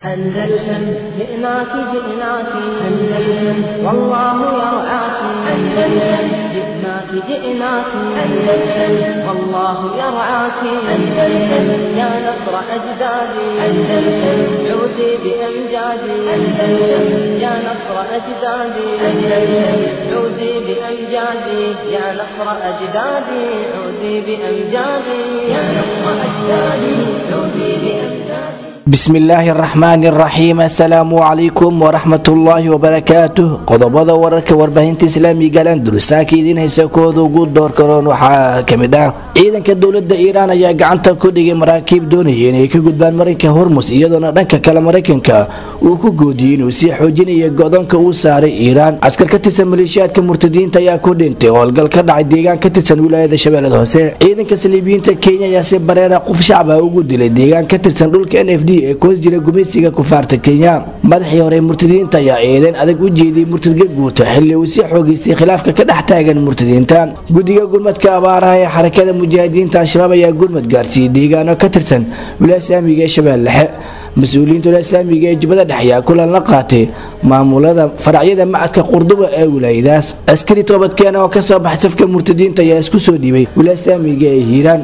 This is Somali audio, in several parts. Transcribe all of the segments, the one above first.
أندلسن جئناك جئناك أندلسن والله يرعاك أندلسن جئناك جئناك أندلسن والله يرعاك أندلسن يا نصر أجدادي أندلسن عودي بأمجادي أندلسن يا نصر أجدادي أندلسن عودي بأمجادي يا نصر أجدادي عودي بأمجادي يا نصر أجدادي عودي بأمجادي bismillaahi araxmaani araxiim assalaamu calaykum waraxmatullaahi wabarakaatuh qodobada wararka warbaahinta islaamiga landursaaka idiin haysa kooda ugu doorkaroon waxaa kamid ah ciidanka dowlada iiraan ayaa gacanta ku dhigay maraakiib doonaya inay ka gudbaan marinka hormus iyadoona dhanka kale maraykanka uu ku goodiyey inuu sii xoojinaya go-doonka uu saaray iiraan askar ka tirsan maleeshiyaadka murtadiinta ayaa ku dhintay howlgal ka dhacay deegaan ka tirsan wilaayada shabeellada hoose ciidanka saliibiyiinta kenya ayaa si bareera qof shacba ugu dilay deegaan ka tirsan dhulka n f d ee kuwas jira gumaysiga kufaarta kenya madaxii hore murtadiinta ayaa eedeyn adag u jeediyey murtadka guuta xilli uu sii xoogeystay khilaafka ka dhex taagan murtadiinta guddiga gurmadka abaaraha ee xarakada mujaahidiinta al-shabaab ayaa gurmad gaarsiiyey deegaano ka tirsan wilaasaamiga ee shabeelle dhexe mas-uuliyiinta wilaasaamiga ee jubbada dhexe ayaa kulan la qaatay maamulada faracyada macadka qurduba ee wilaayadaas askari toobadkeena oo kasoo baxay safka murtadiinta ayaa isku soo dhiibay wilaasaamiga ee hiiraan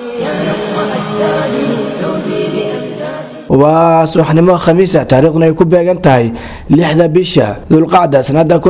waa subaxnimo khamiisa taariikhduna ay ku beegan tahay lixda bisha dulqacda sanada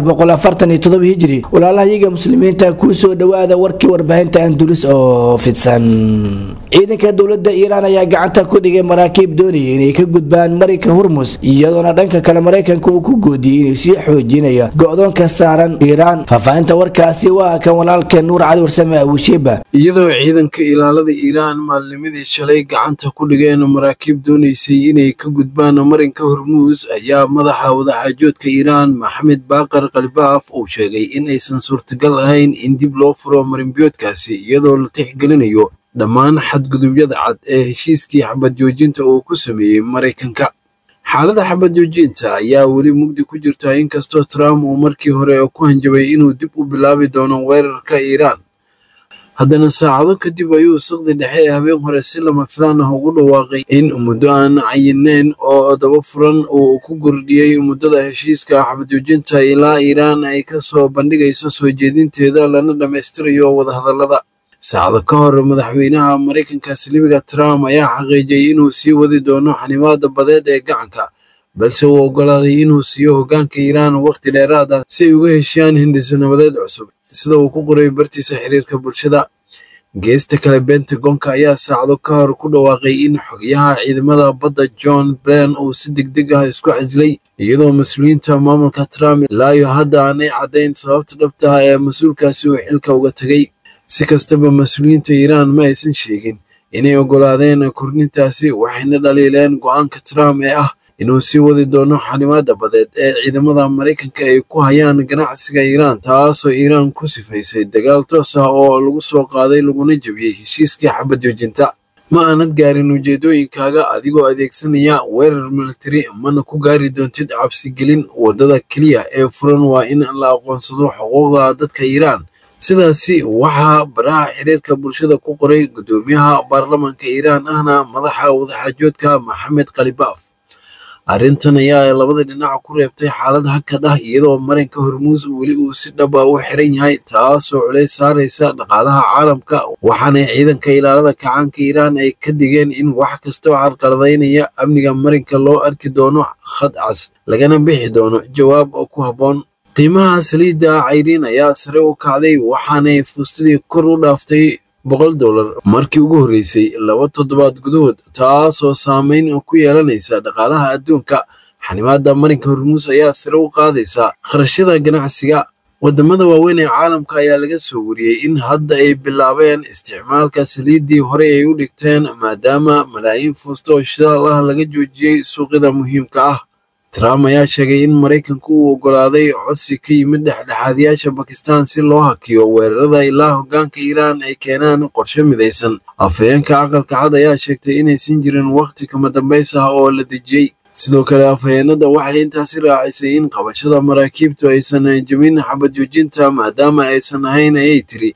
hijri walaalahayaga muslimiinta kuu soo dhowaada warkii warbaahinta andulis oo fidsan ciidanka dowlada iiraan ayaa gacanta ku dhigay maraakiib doonaya inay ka gudbaan marinka hormus iyadoona dhanka kale maraykanka uu ku goodiyey inuu sii xoojinaya go-doonka saaran iiraan faahfaahinta warkaasi waa kan walaalka nuur cali warsame abushiba iyadoo ciidanka ilaalada iiraan maalnimadii shalay gacanta ku dhigeen maraakiib doonaysay inay ka gudbaan marinka hormuus ayaa madaxa wadaxaajoodka iiraan maxamed baaqar kalbaaf uu sheegay in aysan suurtagal ahayn in dib loo furo marinbiyoodkaasi iyadoo la tixgelinayo dhammaan xadgudubyada cad ee heshiiskii xabad joojinta uu ku sameeyey maraykanka xaaladda xabad joojinta ayaa weli mugdi ku jirta inkastoo trump uu markii hore ku hanjabay inuu dib u bilaabi doono weerarka iiraan haddana saacado kadib ayuu saqdi dhexe ee habeen hore si lama filaan ah ugu dhawaaqay in muddo aan cayineyn oo daba furan uu ku kordhiyey muddada heshiiska xabadjoojinta ilaa iiraan ay ka soo bandhigayso soo jeedinteeda lana dhammaystirayo wadahadallada saacado ka hor madaxweynaha maraykanka silibiga trump ayaa xaqiijiyey inuu sii wadi doono xanimaada badeed ee gacanka balse uu oggolaaday inuu siiyo hoggaanka iiraan wakhti dheeraad ah si ay uga heshiiyaan hindisanabadeed cusub sida uu ku qoray bartiisa xiriirka bulshada geesta kale bentagonka ayaa saacado ka hor ku dhawaaqay in xogayaha ciidamada badda john blen uu si degdeg ah isku casilay iyadoo mas-uuliyiinta maamulka trump ilaayo hadda aanay caddayn sababta dhabta ah ee mas-uulkaasi uu xilka uga tegay si kastaba mas-uuliyiinta iiraan ma aysan sheegin inay oggolaadeen kordhintaasi waxayna dhaliileen go-aanka trump ee ah inuu sii wadi doono xanimaada badeed ee ciidamada maraykanka ay ku hayaan ganacsiga iiraan taasoo iiraan ku sifaysay dagaal toos ah oo lagu soo qaaday laguna jebiyey heshiiskii xabad joojinta ma aanad gaarin ujeedooyinkaaga adigoo adeegsanaya weerar militari mana ku gaari doontid cabsigelin waddada keliya ee furan waa in la aqoonsado xuquuqda dadka iiraan sidaasi waxaa baraha xiriirka bulshada ku qoray guddoomiyaha baarlamaanka iiraan ahna madaxa wadaxaajoodka maxamed khalibaaf arrintan ayaa labada dhinac ku reebtay xaalad hakad ah iyadoo marinka hormuus weli uu si dhaba u xiran yahay taasoo culays saaraysa dhaqaalaha caalamka waxaana ciidanka ilaalada kacaanka iiraan ay ka digeen in wax kasta oo carqaladaynaya amniga marinka loo arki doono khad cas lagana bixi doono jawaab oo ku habboon qiimaha saliidda cayriin ayaa sare u kacday waxaanay fuustadii kor u dhaaftay boqol dollar markii ugu horreysay laba toddobaad gudahood taasoo saameyn ku yeelanaysa dhaqaalaha adduunka xanimaada marinka hormuus ayaa sare u qaadaysa kharashyada ganacsiga wadamada waaweyn ee caalamka ayaa laga soo wariyey in hadda ay bilaabeen isticmaalka saliiddii horey ay u dhigteen maadaama malaayiin fuusto oo shidaal ah laga joojiyey suuqyada muhiimka ah trump ayaa sheegay in maraykanku uu oggolaaday codsi ka yimid dhexdhexaadiyaasha bakistan si loo hakiyo weerarada ilaa hoggaanka iiraan ay keenaan qorshe midaysan afhayeenka aqalka cad ayaa sheegtay inaysan jirin wakhti kama dambays ah oo la dejiyey sidoo kale afhayeenada waxay intaasi raacisay in qabashada maraakiibtu aysan jebin xabad joojinta maadaama aysan ahayn ayay tiri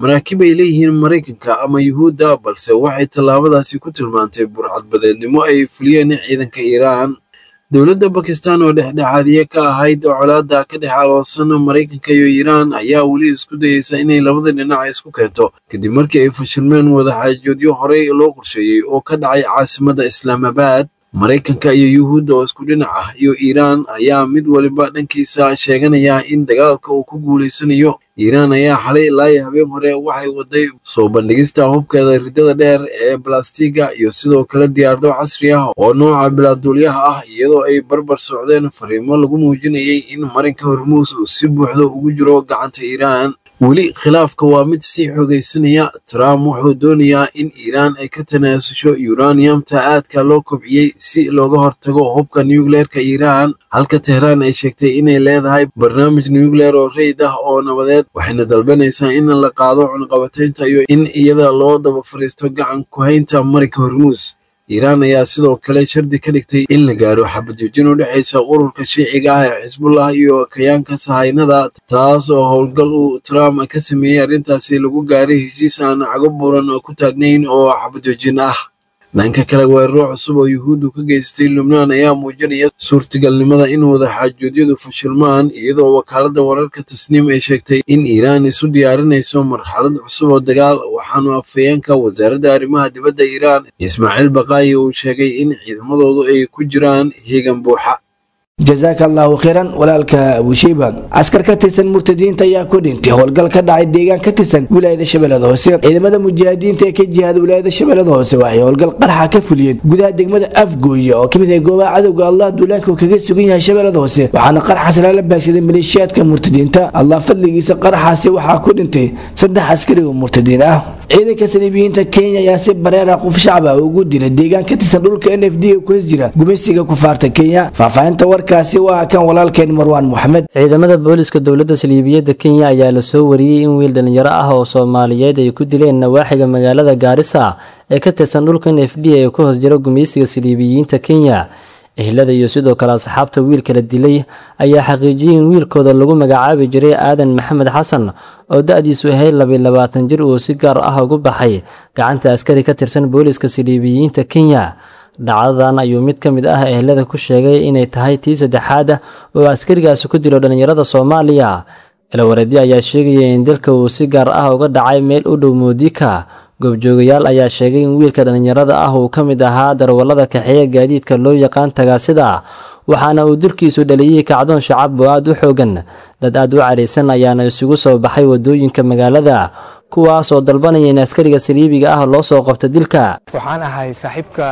maraakiib ay leeyihiin maraykanka ama yuhuudda balse waxay tallaabadaasi ku tilmaantay burcadbadeednimo ay fuliyeen ciidanka iiraan dowladda bakistan oo dhexdhexaadiye ka ahayd colaadda ka dhex aloosan maraykanka iyo iiraan ayaa weli isku dayeysa inay labada dhinac isku keento kadib markii ay fashilmeen wadaxaajoodyo horey loo qorsheeyey oo ka dhacay caasimadda islaamabaad maraykanka iyo yuhuudda oo isku dhinac ah iyo iiraan ayaa mid waliba dhankiisa sheeganaya in dagaalka uu ku guulaysanayo iiraan ayaa xalay ilaa habeen hore waxay waday soo bandhigista hubkeeda ridada dheer ee balastiga iyo sidoo kale diyaarado casri ah oo nooca bilaaduulyaha ah iyadoo ay barbar socdeen fariimo lagu muujinayay in marinka hormuus uu si buuxda ugu jiro gacanta iiraan weli khilaafka waa mid sii xoogaysanaya trump wuxuu doonayaa in iiraan ay ka tanaasusho yuraniyamta aadka loo kobciyey si looga hortago hubka nucleerka iiraan halka tehraan ay sheegtay inay leedahay barnaamij nucleer oo rayd ah oo nabadeed waxayna dalbanaysaa in la qaado cunqabataynta iyo in iyada loo daba fariisto gacan ku-haynta marinka hormuus iiraan ayaa sidoo kale shardi ka dhigtay in la gaaro xabadjoojin u dhexaysa ururka shiiciga ah ee xisbullah iyo kayaanka sahaynada taas oo howlgal uu trump ka sameeyey arrintaasi lagu gaaray heshiis aan cago buuran oo ku taagnayn oo xabadjoojin ah dhanka kale weeraro cusub oo yuhuuddu ka geystay lubnaan ayaa muujinaya suurtagalnimada in wadaxaajoodyadu fashilmaan iyadoo wakaaladda wararka tasniim ay sheegtay in iiraan isu diyaarinayso marxalad cusub oo dagaal waxaanu afhayeenka wasaaradda arrimaha dibadda iiraan ismaaciil baqaayi uu sheegay in ciidamadoodu ay ku jiraan heegan buuxa jasaaka allahu khayran walaalka abushiiba askar ka tirsan murtadiinta ayaa ku dhintay howlgal ka dhacay deegaan ka tirsan wilaayada shabeellada hoose ciidamada mujaahidiinta ee ka jihaada wilaayada shabeellada hoose waxay howlgal qarxa ka fuliyeen gudaha degmada afgooye oo kamid ah goobaha cadowga allah duulaanka uu kaga sugan yahay shabeellada hoose waxaana qarxaas lala baagsaday maleeshiyaadka murtadiinta allah fadligiisa qarxaasi waxaa ku dhintay saddex askari oo murtadiin ah ciidanka saliibiyiinta kenya ayaa si bareera qof shacab ah ugu dilay deegaan ka tirsan dhulka n f d ee ku hos jira gumeysiga kufaarta kenya faahfaahinta warkaasi waa kan walaalkeen marwaan moxamed ciidamada booliska dowladda saliibiyadda kenya ayaa lasoo wariyey in wiil dhalinyaro ah oo soomaaliyeed ay ku dileen nawaaxiga magaalada gaarisa ee ka tirsan dhulka n f d ee ku hoos jira gumeysiga saliibiyiinta kenya ehlada iyo sidoo kale asxaabta wiilka la dilay ayaa xaqiijiyey in wiilkooda lagu magacaabi jiray aadan maxamed xasan oo da-diisu ahayd labiy labaatan jir uu si gaar ah ugu baxay gacanta askari ka tirsan booliska saliibiyiinta kenya dhacdadan ayuu mid ka mid ah ehlada ku sheegay inay tahay tii saddexaad oo askarigaasi ku dilo dhallinyarada soomaaliya ilwareedyo ayaa sheegaya in dalka uu si gaar ah uga dhacay meel u dhow moodika goobjoogayaal ayaa sheegay in wiilka dhallinyarada ah uu ka mid ahaa darwallada kaxeeya gaadiidka loo yaqaan tagaasida waxaana uu dilkiisu dhaliyey kacdoon shacab oo aada u xoogan dad aad u caraysan ayaana isugu soo baxay wadooyinka magaalada kuwaas oo dalbanaya in askariga saliibiga ah loo soo qabto dilka waxaan ahay saaxiibka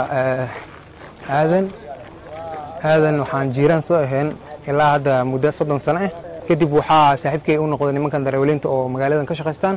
aadan aadan waxaan jiiraan soo ahayn ilaa hadda muddo soddon sano ah kadib waxaa saaxiibkay u noqday nimankan darawaliinta oo magaaladan ka shaqaystaan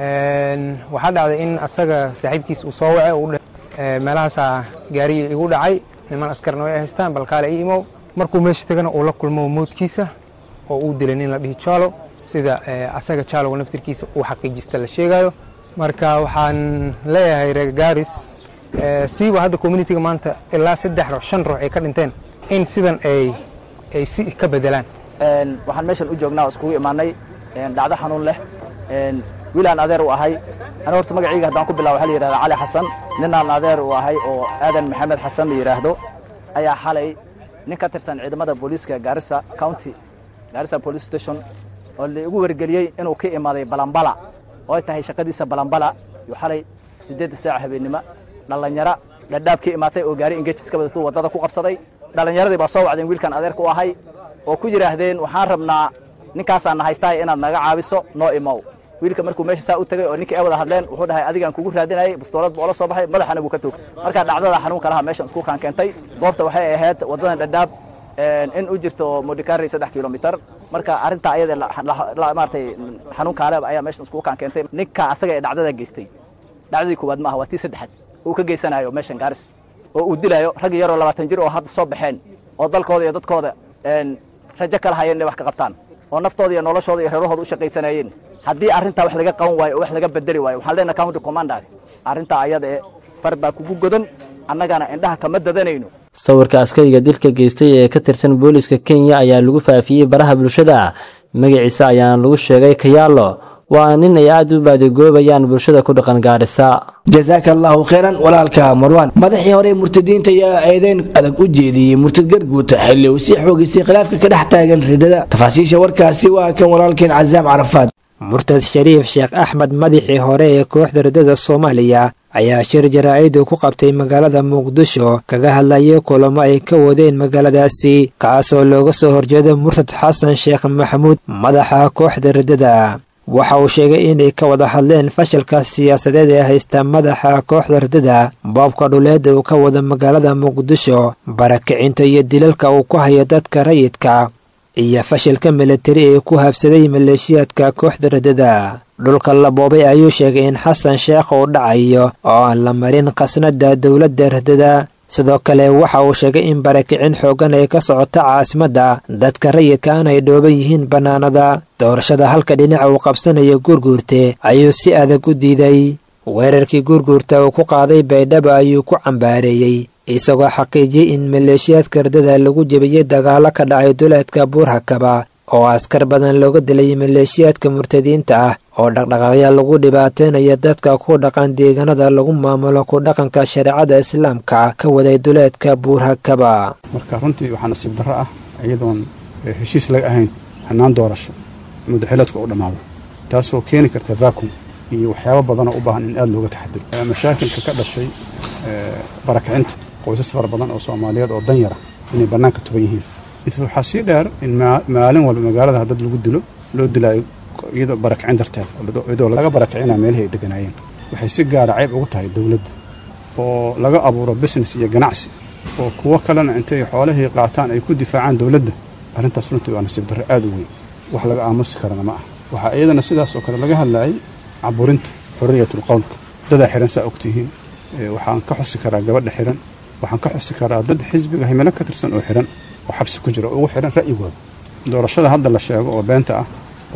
waxaa dhacday in asaga saaxiibkiis uu soo wacay u meelahaasaa gaari igu dhacay niman askarna way haystaan balkaale ii imow markuu meesha tagana uu la kulmo mowdkiisa oo uu dilay nin la dhihi jaalo sida asaga jaaloga naftirkiisa uu xaqiijista la sheegayo marka waxaan leeyahay reer gaaris siiba hadda communitiga maanta ilaa saddex ruux shan ruux ay ka dhinteen in sidan ay ay si ka bedelaan waxaan meeshan u joognaa oo iskugu imaanay dhacdo xanuun leh wiilaan adeer u ahay ani horta magacayga haddaan ku bilaabo waxa la yidhahdaa cali xasan ninaan adeer u ahay oo aadan maxamed xasan la yidhaahdo ayaa xalay nin ka tirsan ciidamada booliiska gaarisa county gaarisa police station oo la igu wargeliyey inuu ka imaaday balambala oo ay tahay shaqadiisa balambala yuu xalay siddeedda saaca habeennimo dhallinyaro dhadhaab ka imaatay oo gaari ingejis ka wadatuu waddada ku qabsaday dhallinyaradii baa soo wacdeen wiilkan adeerka u ahay oo ku yidhaahdeen waxaan rabnaa ninkaasaan nahaystahay inaad naga caabiso noo imow wiilka markuu meesha saa u tegay oo ninkii ay wada hadleen wuxuu dhahay adigaan kugu raadinayay bastoolad buu ola soo baxay madaxana buu ka toog markaa dhacdada xanuunka laha meeshan isku kaan keentay goobta waxay ahayd waddadan dhadhaab in u jirto modikari saddex kilomitar marka arrintaa ayada maaratay xanuun kaale ayaa meeshan iskugu kaan keentay ninka asaga ee dhacdada geystay dhacdadii koowaad maaha waa tii saddexaad uu ka geysanayo meeshan gaaris oo uu dilayo rag yaroo labaatan jir oo hadda soo baxeen oo dalkooda iyo dadkooda rajo kala hayeen inay wax ka qabtaan oo naftooda iyo noloshooda iyo reerahooda u shaqaysanayeen haddii arrintaa wax laga qaban waayo oo wax laga bedeli waayo waxaan leenahay county commander arrintaa ayada ee far baa kugu godan annagana indhaha kama dadanayno sawirka askariga dilka geystay ee ka tirsan booliska kenya ayaa lagu faafiyey baraha bulshada magaciisa ayaana lagu sheegay kayaalo waa nin ay aad u baadigoobayaan bulshada ku dhaqan gaarisa jasaaka allahu kheyran walaalka marwaan madaxii hore murtadiinta ayaa eedeyn adag u jeediyey murtad garguuta xilli uu sii xoogisay khilaafka ka dhex taagan ridada tafaasiisha warkaasi waa kan walaalkeen casaam carafaad murtad shariif sheekh axmed madaxii hore ee kooxda ridada soomaaliya ayaa shir jaraa'id uu ku qabtay magaalada muqdisho kaga hadlayay kulamo ay ka wadeen magaaladaasi kaasoo looga soo horjeeda murtad xasan sheekh maxamuud madaxa kooxda ridada waxa uu sheegay inay ka wada hadleen fashilka siyaasadeed ee haysta madaxa kooxda ridada boobka dhuleed uu ka wada magaalada muqdisho barakicinta iyo dilalka uu ku hayo dadka rayidka iyo fashilka militari ee ku habsaday maleeshiyaadka kooxda ridada dhulka la boobay ayuu sheegay in xasan sheekh uu dhacayo oo aan la marin khasnada dowladda ridada sidoo kale waxa uu sheegay in barakicin xoogan ay ka socota caasimadda dadka rayidka aan ay dhooban yihiin bannaanada doorashada halka dhinaca uu qabsanayo guurguurte ayuu si adag u diiday weerarkii guurguurta uu ku qaaday baydhabo ayuu ku cambaareeyey isagoo xaqiijiyey in maleeshiyaadka ridada lagu jebiyey dagaalo ka dhacay duleedka buurhakaba oo askar badan looga dilay maleeshiyaadka murtadiinta ah oo dhaqdhaqaaqya lagu dhibaateynayo dadka ku dhaqan deegaanada lagu maamulo ku dhaqanka shareecada islaamka ka waday duleedka buurhakaba marka runtii waxaa nasiib darro ah iyadoon heshiis laga ahayn hannaan doorasho muddaxileedku u dhammaado taasoo keeni karta vacuum iyo waxyaabo badanoo u baahan in aad looga taxadiro mashaakilka ka dhashay barakicinta qoysas fara badan oo soomaaliyeed oo danyara inay bannaanka tuban yihiin intaas waxaa sii dheer in maalin walba magaalada dad lagu dilo loo dilaayo iyadoo barakicin darteed iyadoo laga barakicina meelihii ay deganaayeen waxay si gaara cayb ugu tahay dowladda oo laga abuuro business iyo ganacsi oo kuwo kalena intay xoolihii qaataan ay ku difaacaan dowladda arrintaas runtii waa nasiib darro aad u weyn wax laga aamusi karana ma ah waxaa iyadana sidaas oo kale laga hadlayay caburinta xorriyatul qowlka dadaa xihan saa ogtihiin waxaan ka xusi karaa gabadha xihan waxaan ka xusi karaa dad xisbiga himilo ka tirsan oo xihan oo xabsi ku jira oo ugu xihan ra'yigooda doorashada hadda la sheego oo beenta ah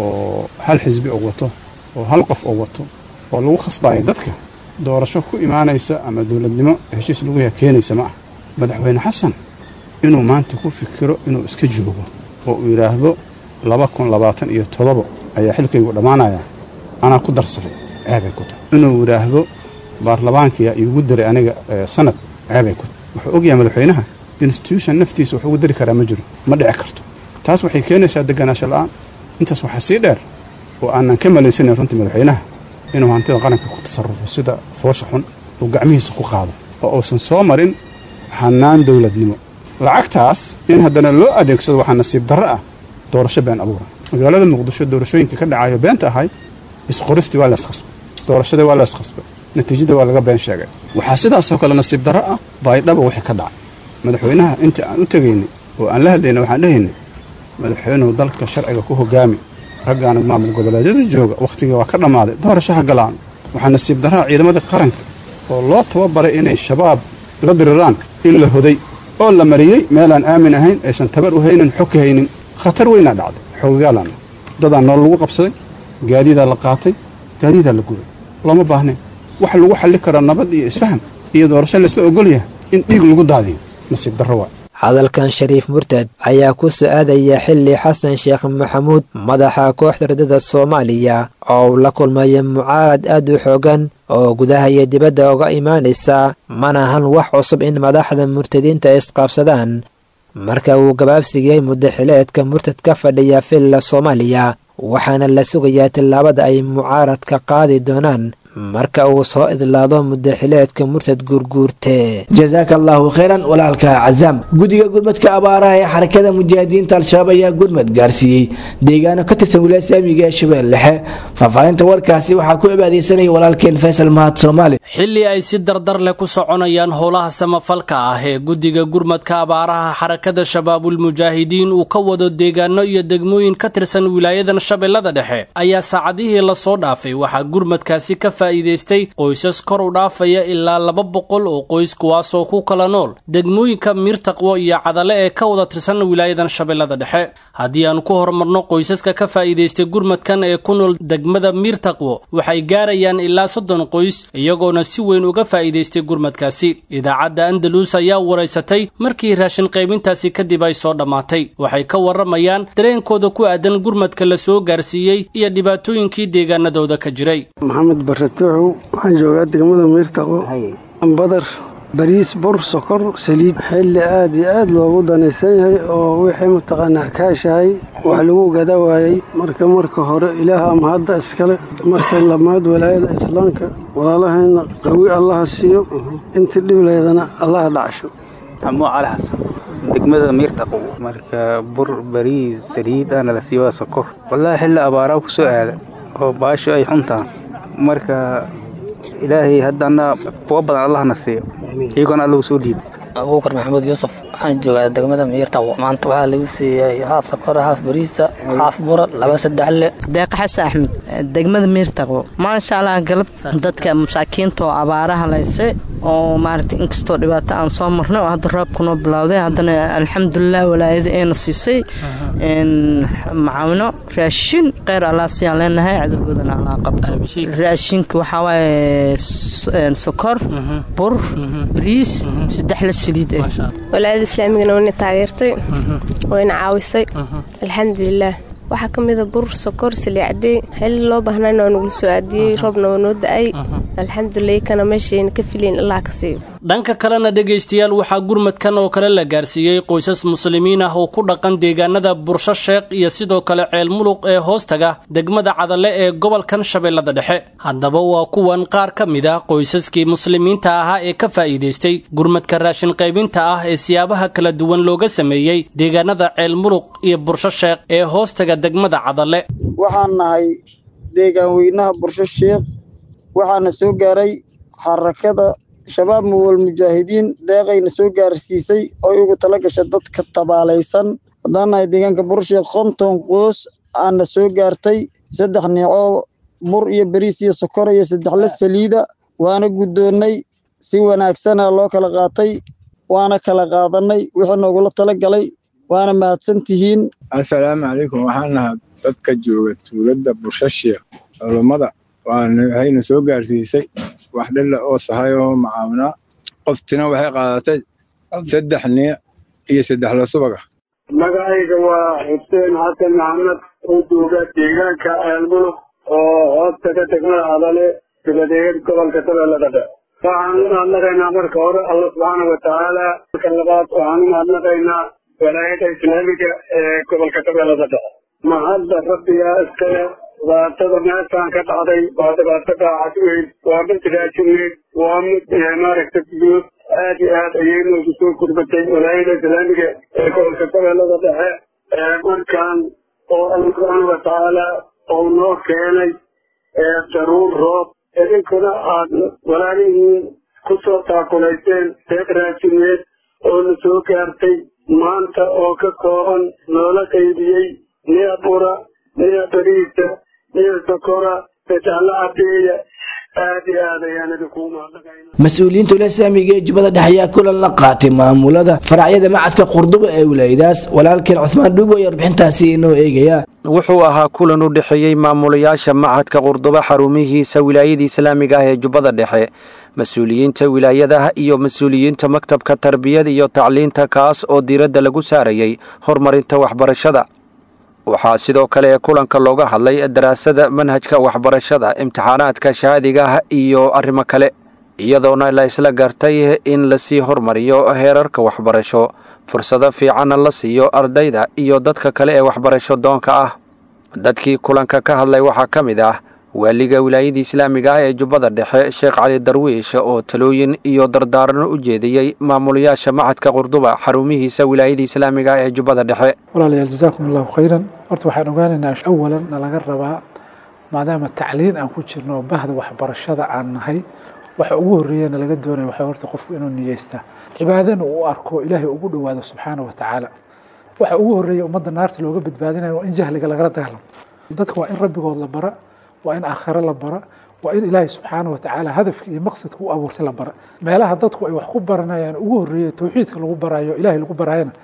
oo hal xisbi oo wato oo hal qof oo wato oo lagu khasbaayo dadka doorasho ku imaanaysa ama dowladnimo heshiis lagu yaha keenaysa ma ah madaxweyne xasan inuu maanta ku fikiro inuu iska joogo oo uu yidhaahdo laba kun labaatan iyo todoba ayaa xilkaygu dhammaanaya anaa ku darsaday ceebay ku tahay inuu yidhaahdo baarlamaankiya iigu diray aniga sanad ceebay ku tahay wuxuu ogyahay madaxweynaha institution naftiisa wax ugu dari karaa ma jiro ma dhici karto taas waxay keenaysaa deganaansho la'aan intaas waxaa sii dheer oo aanan ka malaysanayn runtii madaxweynaha inuu hantida qaranka ku tasarrufo sida foosha xun uu gacmihiisa ku qaado oo uusan soo marin hannaan dowladnimo lacagtaas in haddana loo adeegsado waxaa nasiib darro ah doorasho been abuura magaalada muqdisho doorashooyinka ka dhacayo beenta ahay isqoristii waa layskhasbay doorashadii waa layskhasbay natiijada waa laga been sheegay waxaa sidaasoo kale nasiib darro ah baydhaba wixii ka dhacay madaxweynaha intii aan u tegaynay oo aan la hadlaynay waxaan dhehaynay madaxweynuhu dalka sharciga ku hogaami raggaana maamul goboleedyada jooga wakhtigii waa ka dhammaaday doorasho ha galaan waxaa nasiib darraa ciidamada qaranka oo loo tababaray inay shabaab la diriraan in la hoday oo la mariyey meelaan aamin ahayn aysan tabar u haynin xog ka haynin khatar weynaa dhacday xoogagaalanna dadaa nool lagu qabsaday gaadiidaa la qaatay gaadiidaa la gubay looma baahnayn waxa lagu xalli karaa nabad iyo isfaham iyo doorasho laysla ogol yahay in dhiig lagu daadiyo nasiib darro waa hadalkan shariif murtad ayaa ku su-aadaya xilli xasan sheekh maxamuud madaxa kooxda ridada soomaaliya oo uu la kulmaya mucaarad aad u xoogan oo gudaha iyo dibadda uga imaanaysa mana ahan wax cusub in madaxda murtadiinta isqaabsadaan marka uu gabaabsigay muddaxileedka murtad ka fadhiya villa soomaaliya waxaana la sugayaa tillaabada ay mucaaradka qaadi doonaan marka uu soo idlaado muddaxileedka murtad guurguurte jasaaka allahu kheyran walaalka cazaam guddiga gurmadka abaaraha ee xarakada mujaahidiinta al-shabaab ayaa gurmad gaarsiiyey deegaano ka tirsan wilaaya saamiga ee shabeel dhexe faahfaahinta warkaasi waxaa ku cibaadeysanaya walaalkeen faysal mahad soomaali xilli ay si dardar leh ku soconayaan howlaha samafalka ah ee guddiga gurmadka abaaraha xarakada shabaabulmujaahidiin uu ka wado deegaano iyo degmooyin ka tirsan wilaayadan shabeellada dhexe ayaa saacadihii lasoo dhaafay waxaa gurmadkaasi ka faa'iidaystay qoysas kor u dhaafaya ilaa laba boqol oo qoys kuwaasoo ku kala nool degmooyinka miirtaqwo iyo cadale ee ka wada tirsan wilaayadan shabeellada dhexe haddii aan ku horumarno qoysaska ka faa'iidaystay gurmadkan ee ku nool degmada miirtaqwo waxay gaarayaan ilaa soddon qoys iyagoona si weyn uga faa'iidaystay gurmadkaasi idaacadda andalus ayaa waraysatay markii raashin qaybintaasi kadib ay soo dhammaatay waxay ka warramayaan dareenkooda ku aadan gurmadka la soo gaarsiiyey iyo dhibaatooyinkii deegaanadooda ka jiray maxamed baratuuxow waxaan joogaa degmada miirtaqo badar bariis bur sokor saliid xilli aad iyo aad loogu danaysan yahay oo wixii mataqaanaa kaashahay wax lagu gada waayey marka marka hore ilaah ama hadda iskale marka lamaad walaayada islaamka walaalahayna qawi allaha siiyo intii dhibleedana allaha dhacsho xamuuc cali xasan degmada miirtaqo marka bur bariis saliid aana la siiyo waa sokor wallaahi xilli abaaraa ku soo aada oo baasho ay xuntaan marka ilaahay haddana kuwa badan allahna siiyo iyagoona allahu soo dhiiba abuukar maxamuud yuusuf waxaan joogaa degmada miirtaqo maanta waxaa lagu siiyey haaf sokora haaf bariisa haaf bura laba saddex le deeqa xasan axmed degmada miirtaqo maasha allah galab dadka masaakiinta oo abaaraha layse oo maaragtay inkastoo dhibaato aan soo marnay oo hadda roobka noo bilowday haddana alxamdulilah walaayada eena siisay macaawino raashin kheyr allah siyaan leenahay cadowgoodana allah qabto raashinka waxaa waaye sokor bur bariis saddex la saliid ah walaayada islaamigana wayna taageertay wayna caawisay alxamdulilah waxaa ka mida bur sokor saliicadey xilli loo baahnayna waa nagula soo aadiyey roobna waa noo da-ay alxamdulilah kana meeshayna ka filayn ilaa ka siiyo dhanka kalena dhegaystayaal waxaa gurmadkan oo kale la gaarsiiyey qoysas muslimiin ah oo ku dhaqan deegaanada bursho sheekh iyo sidoo kale ceel muluq ee hoostaga degmada cadale ee gobolkan shabeellada dhexe haddaba waa kuwan qaar ka mid ah qoysaskii muslimiinta ahaa ee ka faa'iidaystay gurmadka raashin qaybinta ah ee siyaabaha kala duwan looga sameeyey deegaanada ceel muluq iyo bursho sheekh ee hoostaga degmada cadale waxaan nahay deegaan weynaha bursho sheekh waxaana soo gaaray xarakada shabaab muwal mujaahidiin deeqayna soo gaarsiisay oo ugu tala gasha dadka tabaalaysan haddaan nahay deegaanka bursheekh konton qoos aana soo gaartay saddex neecoo bur iyo beriis iyo sokor iyo saddexla saliida waana guddoonnay si wanaagsana loo kala qaatay waana kala qaadanay wixii noogula tala galay waana mahadsan tihiin assalaamu calaykum waxaan nahaa dadka jooga tuuladda bursho sheekh culummada waxayna soo gaarsiisay wax dhilla oo sahay oo macaawina qoftina waxay qaadatay saddex niic iyo saddex la subaga magacayga waa xuseen xasan maxamed oo jooga deegaanka aalmuluk oo hoostaga degmada adale dibadeed gobolka shabeellada dhexe waxaan u mahadnaqaynaa marka hore alla subxaana watacaala marka labaad waxaan u mahadnaqaynaa walaayada islaamiga ee gobolka shabeellada dhexe mahadda rabbigaa iskale dhibaatada meeshaan ka dhacday waa dhibaato dhaacad weyn waa mid raajinweyn waa mid maaragta guud aad iyo aad ayay noogu soo gurbatay walaayada islaamiga ee gobolka shabeellada dhexe markaan oo alla subxaana watacaala oo noo keenay daruur roob idinkuna aad walaalihiin ku soo taakulayseen deeq raajinweed oo na soo gaartay maanta oo ka kooban noola qaybiyey nia bura nia bariisa nia sokora sadexla cadeeya aad iyo aad ayaan idinku mahadnaqayna mas-uuliyiinta ulasaamiga ee jubbada dhexe ayaa kulan la qaatay maamulada faracyada macadka qurduba ee wilaayadaas walaalkeen cuthmaan dhuubo ayaa warbixintaasi inoo eegaya wuxuu ahaa kulan u dhexeeyey maamulayaasha macadka qurduba xarumihiisa wilaayada islaamiga ah ee jubbada dhexe mas-uuliyiinta wilaayadaha iyo mas-uuliyiinta maktabka tarbiyada iyo tacliinta kaas oo diiradda lagu saarayay horumarinta waxbarashada waxaa sidoo kale ee kulanka looga hadlay daraasada manhajka waxbarashada imtixaanaadka shahaadiga ah iyo arrimo kale iyadoona la isla gartay in lasii hormariyo heerarka waxbarasho fursado fiicanna la siiyo ardayda iyo dadka kale ee waxbarasho doonka ah dadkii kulanka ka hadlay waxaa ka mid ah waaliga wilaayada islaamiga ah ee jubbada dhexe sheekh cali darwiish oo talooyin iyo dardaarano u jeediyey maamulayaasha macadka qurduba xarumihiisa wilaayada islaamiga ah ee jubbada dhexe walaalayaal jasaakum allahu khayran horta waxaan ogaanaynaa awalan na laga rabaa maadaama tacliin aan ku jirno bahda waxbarashada aan nahay waxa ugu horreeyana laga doonaya waxaa horta qofku inuu niyeystaa cibaadana uu arko ilaahay ugu dhowaado subxaana wa tacaala waxa ugu horreeya ummadda naarta looga badbaadinayo waa in jahliga lagala dagaalamo dadka waa in rabbigood la bara waa in aakhiro la bara waa in ilaahay subxaana watacaala hadafka iyo maqsadka u abuurtay la bara meelaha dadku ay wax ku baranayaan ugu horreeya towxiidka lagu barayo ilaahay lagu barayana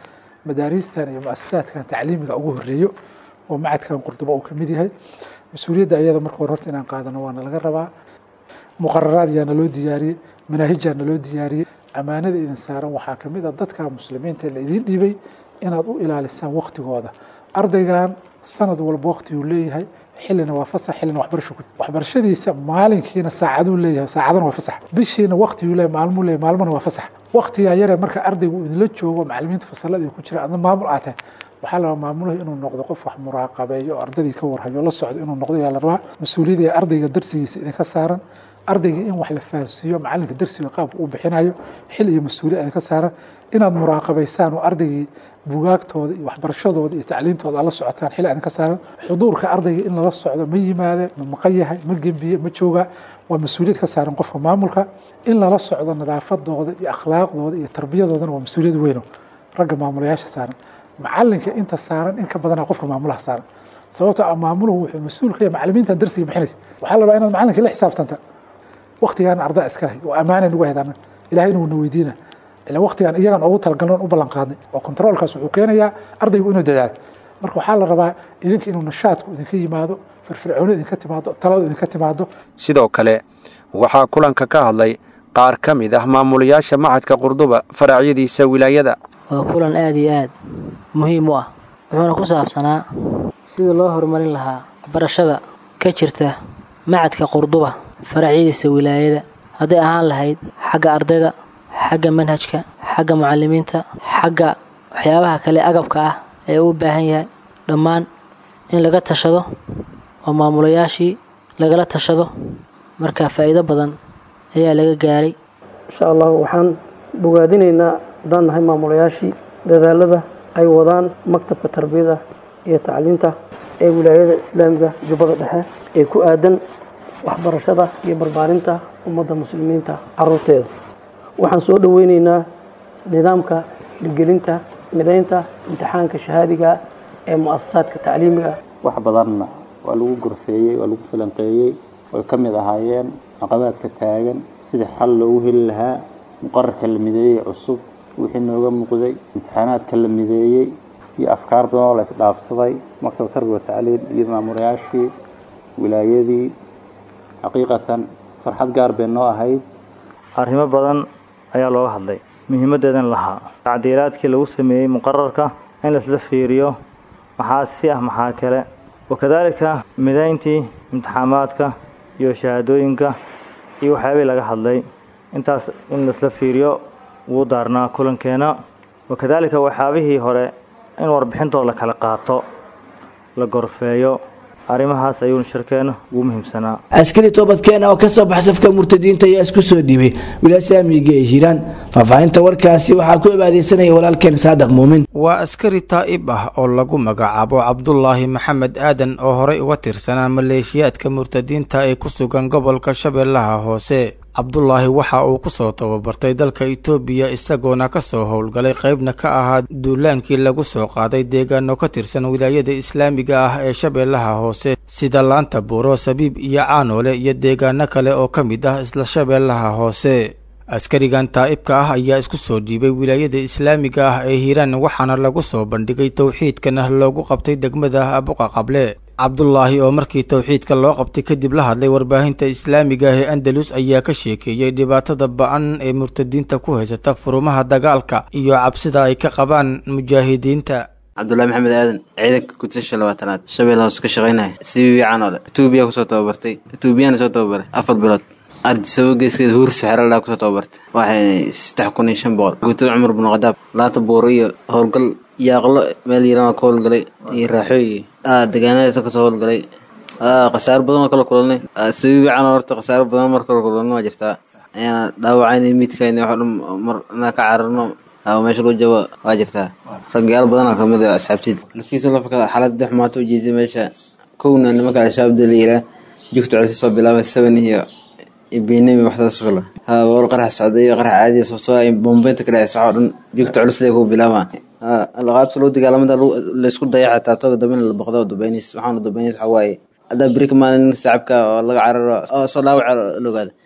madaariistan iyo mu-asasaadkan tacliimiga ugu horeeyo oo macadkan qurduba uu kamid yahay mas-uuliyadda iyada marka hore horta inaan qaadano waana laga rabaa muqararaad yaana loo diyaariyey manaahijaana loo diyaariyey ammaanada idin saaran waxaa kamid a dadka muslimiinta la idiin dhiibay inaad u ilaalisaan waktigooda ardaygan sanad walba waktiguu leeyahay xillina waa fasax xillina waxbarasho ku waxbarashadiisa maalinkiina saacaduu leeyahay saacadana waa fasax bishiina waktiguu leeyahay maalmuu leeyahay maalmana waa fasax waktigaa yaree marka ardaygu idinla joogo macallimiinta fasalada ku jira adna maamul aad tahay waxaa la rabaa maamuluhu inuu noqdo qof wax muraaqabeeyo oo ardadii ka warhayo la socdo inuu noqdo yaa la rabaa mas-uuliyadda ee ardayga darsigiisa idinka saaran ardayga in wax la fahansiiyo macalinka darsiga qaabka uu bixinayo xil iyo mas-uuliyad idinka saaran inaad muraaqabaysaan oo ardaygii bugaagtooda iyo waxbarashadooda iyo tacliintooda aad la socotaan xil idinka saaran xuduurka ardayga in lala socdo ma yimaade ma maqan yahay ma gembiye ma joogaa waa mas-uuliyad ka saaran qofka maamulka in lala socdo nadaafadooda iyo akhlaaqdooda iyo tarbiyadoodana waa mas-uuliyad weyno ragga maamulayaasha saaran macalinka inta saaran in ka badana qofka maamulaha saaran sababtoo ah maamuluhu wuxuu mas-uul ka yahay macalimiintan darsiga bixinaysa waxaa la rabaa inaad macalinka la xisaabtanta waktigaan ardaa iska lahay oo ammaana nagu haydana ilahayna wuuna weydiina ila waktigaan iyagan ugu talagalnoon u ballan qaadnay oo controolkaas wuxuu keenayaa ardaygu inuu dadaalo marka waxaa la rabaa idinka inuu nashaadku idinka yimaado firfircooni idinka timaado taladu idinka timaado sidoo kale waxaa kulanka ka hadlay qaar ka mid ah maamulayaasha macadka qurduba faraacyadiisa wilaayada waa kulan aada iyo aad muhiim u ah wuxuuna ku saabsanaa sidii loo horumarin lahaa waxbarashada ka jirta macadka qurduba faracyadiisa wilaayada hadday ahaan lahayd xagga ardayda xagga manhajka xagga mucalimiinta xagga waxyaabaha kale agabka ah ee uu baahan yahay dhammaan in laga tashado oo maamulayaashii lagala tashado marka faa'iido badan ayaa laga gaaray insha allah waxaan bogaadinaynaa haddaan nahay maamulayaashii dadaalada ay wadaan maktabka tarbiyada iyo tacliinta ee wilaayada islaamiga jubbada dhexe ee ku aadan waxbarashada iyo barbaarinta ummadda muslimiinta caruurteeda waxaan soo dhoweyneynaa nidaamka hirgelinta midaynta imtixaanka shahaadiga ee mu'asasaadka tacliimiga wax badanna waa lagu gorfeeyey waa lagu falanqeeyey way ka mid ahaayeen caqabaadka taagan sidii xal loogu heli lahaa muqararka la mideeyey cusub wixii nooga muuqday imtixaanaadka la mideeyey iyo afkaar badan oo la isdhaafsaday maktab tarbiya tacliin iyo maamulayaashii wilaayadii xaqiiqatan farxad gaar bay noo ahayd arrimo badan ayaa looga hadlay muhiimaddeedan lahaa tacdiiraadkii lagu sameeyey muqararka in laisla fiiriyo maxaa si ah maxaa kale wakadaalika midayntii imtixaamaadka iyo shahaadooyinka iyo waxyaabihii laga hadlay intaas in laisla fiiriyo wuu daarnaa kulankeena wakadaalika waxyaabihii hore in warbixintooda la kala qaato la gorfeeyo arrimahaas ayuuna shirkeena ugu muhiimsanaa askari toobadkeena oo kasoo baxa safka murtadiinta ayaa isku soo dhiibay wilaaya saamiga ee hiiraan faahfaahinta warkaasi waxaa ku ibaadeysanaya walaalkeen saadiq muumin waa askari taa'ib ah oo lagu magacaabo cabdulaahi maxamed aadan oo horey uga tirsanaa maleeshiyaadka murtadiinta ee ku sugan gobolka shabeellaha hoose cabdulaahi waxa uu kusoo tababartay dalka itoobiya isagoona kasoo howlgalay qeybna ka ahaa duulaankii lagu soo qaaday deegaano ka tirsan wilaayada islaamiga ah ee shabeellaha hoose sida laanta buuro sabiib iyo caanoole iyo deegaano kale oo ka mid ah isla shabeellaha hoose askarigan taa'ibka ah ayaa isku soo dhiibay wilaayada islaamiga ah ee hiiraan waxaana lagu soo bandhigay towxiidkana loogu qabtay degmada abuqa qable cabdulaahi oo markii towxiidka loo qabtay kadib la hadlay warbaahinta islaamiga ah ee andalus ayaa ka sheekeeyey dhibaatada ba-an ee murtadiinta ku haysata furumaha dagaalka iyo cabsida ay ka qabaan mujaahidiinta cabdulahi maxamed aadan ciidanka gutasha labaatanaad shabeel hoose ka shaqaynaya sibibi caanoole etoobiya kusoo tababartay etoobiyana soo tababaray afar bilood ardisabo geeskeeda huursa xeeradhaa kusoo tababartay waxay saddex kun iyo shan boqol guutada cumar bin khadaab laanta buuro iyo howlgal yaaqlo meel yarana ka howlgalay iyo raaxooyi degaanadaasa kasoo howlgalay khasaaro badan oo kala kulanay sabiibi cano horta khasaaro badan mar kala kulanay waa jirtaa ayaana dhaawacayna midkayna wax dhan mar inaa ka cararno meesha lagu jabo waa jirtaa ragyaal badan oo kamid ah asxaabtid lafiisa lafka xaalada xumaata ujeeday meesha kowna nimanka al-shabaab la yiraa jugta culisi soo bilaabay seven iyo ibinami waxdaas kale ha wal qarax socday qarax caadi sababtoo ay bombeynta ka dhacay socoo dhan jugta culus lee ku bilaabaa qaabta loo dagaalamada laysku daya xataa tooga dambe in la boqdo dubaynis waxaana dubaynis waxaa waaye haddaa beri ka maalin sacabka oo laga cararo oo soo dhaawaca la ogaada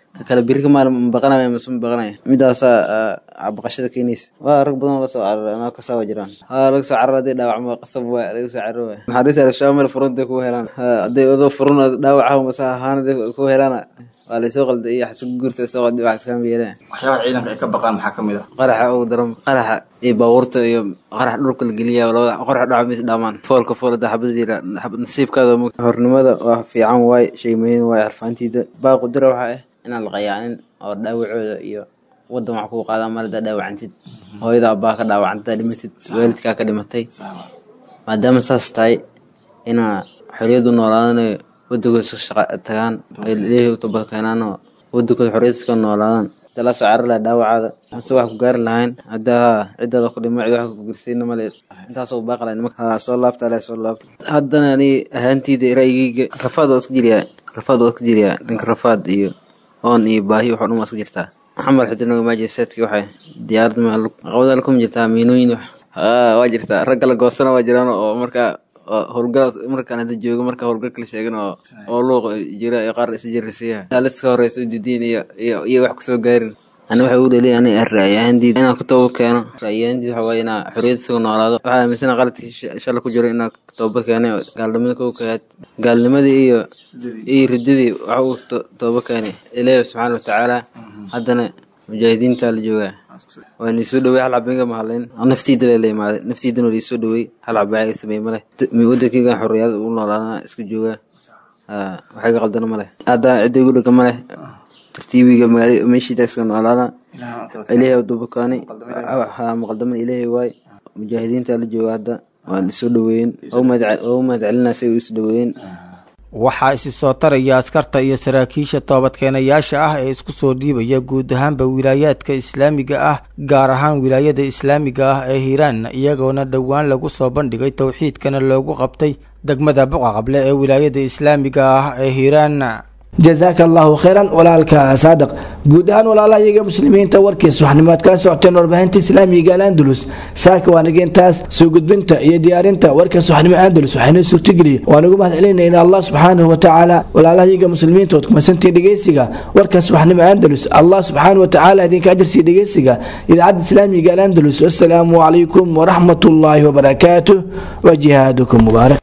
ka kale biri ka maalin ma baqanaya mase ma baqanaya midaasaa baqashada keenaysa waa rag badan oo lasoo cararay anaa kasoo waa jiraan haa laga soo cararo hadday dhaawacmo qasab waa laga soo cararo waay naxariis al-shabaab meel furunta ku helaan hadday odoo furun dhaawaca mase ahaanada ku helaan waa laysoo qalday iyo xasku guurta soo qalday wax iskama yeelaan waxyaabaha ciidanka ay ka baqaan maxaa ka mid ah qaraxa ugu daran qaraxa iyo baabuurta iyo qarax dhulka la geliya labada qarax dhaca mis dhaamaan foolka foolada xabadiila nasiibkaada hornimada waa fiican waay shay muhiim waay xarfaantiida baaqu dira waxaa ah inaan la qayaanin oo dhaawacooda iyo wadan wax kuu qaadaan mar haddaa dhaawacantid hooyada abbaa ka dhaawacantid dhimatid waalidkaa ka dhimatay maadaama saas tahay inaa xorriyadu noolaadanayo wadankooda iska shaqa tagaan ay leeyahay u toba keenaan oo wadankooda xorriyad iska noolaadaan inta la soo carari lahaa dhaawacaada hase wax ku gaari lahayn haddaa ciddaada ku dhimo cid wax ku gersayna male intaasoo baaqi lahayn marka soo laabta ale soo laabta haddana ani ahaanteyda raayigeyga rafaad waa iska jiriyaa rafaad waa iska jiriyaa dhanka rafaad iyo oon iyo baahi waxoo dhan waa iska jirtaa xamar xidina maajiseedki waxay diyaarada caqabadaal kuma jirtaa miinooyin wax waa jirtaa ragga la goostana waa jiraan oo markaa howlgal markaan hadda joogo marka howlgalka la sheegan oo oo luuq jira iyo qaar isa jirisiyaha haliska horeysa udidiin iyo iyo iyo wax kusoo gaarin ani waxay u dheliyay ani ra'yahandiid inaan ku tooba keeno ra'yahandiid waxa waaye inaa xorriyad isaga noolaado waxaa aaminsana qaladkii shala ku jiro inaa tooba keenay oo gaalnimada kow kahaad gaalnimadii iyo iyo riddadii waxa uu tooba keenay ilaahi subxaana watacaala haddana mujaahidiinta la joogaa waa niisoo dhawey hal cabinga mahadlayn naftiida la imaaday naftiidana waa liisoo dhawey hal cabaa sameey male wadankeygan xorriyad u noolaadana iska joogaa waxay ga qaldana male hadda cidda igu dhega male tartiibiga magaala meeshiida iska noolaada ilaahay dubukaanay maqaldaman ilaahay waay mujaahidiinta la jooga hadda waa lisoo dhaweeyen oo u mahad celinaa si ay isu dhaweeyen waxaa isi soo taraya askarta iyo saraakiisha toobadkeenayaasha ah ee isku soo dhiibaya guud ahaanba wilaayaadka islaamiga ah gaar ahaan wilaayada islaamiga ah ee hiiraan iyagoona dhowaan lagu soo bandhigay towxiidkana loogu qabtay degmada buqaqable ee wilaayada islaamiga ah ee hiiraan jazaaka allahu khayran walaalka saadaq guud ahaan walaalaha iyaga muslimiinta warkiis waxnimaad kala socoteen warbaahinta islaamiga al andalus saaka waa nageentaas soo gudbinta iyo diyaarinta warkaas waxnimo andalus waxaynoo suurtageliyey waan ugu mahad celinayna allah subxaanahu watacaala walaalaha iyaga muslimiinta ood kumasantiin dhegeysiga warkaas waxnimo andalus allah subxaanahu watacaala idinka ajarsiiya dhegeysiga idaacadda islaamiga al andalus wasalaamu calaykum waraxmatullaahi wabarakaatuh wa jihaadukum mubaarak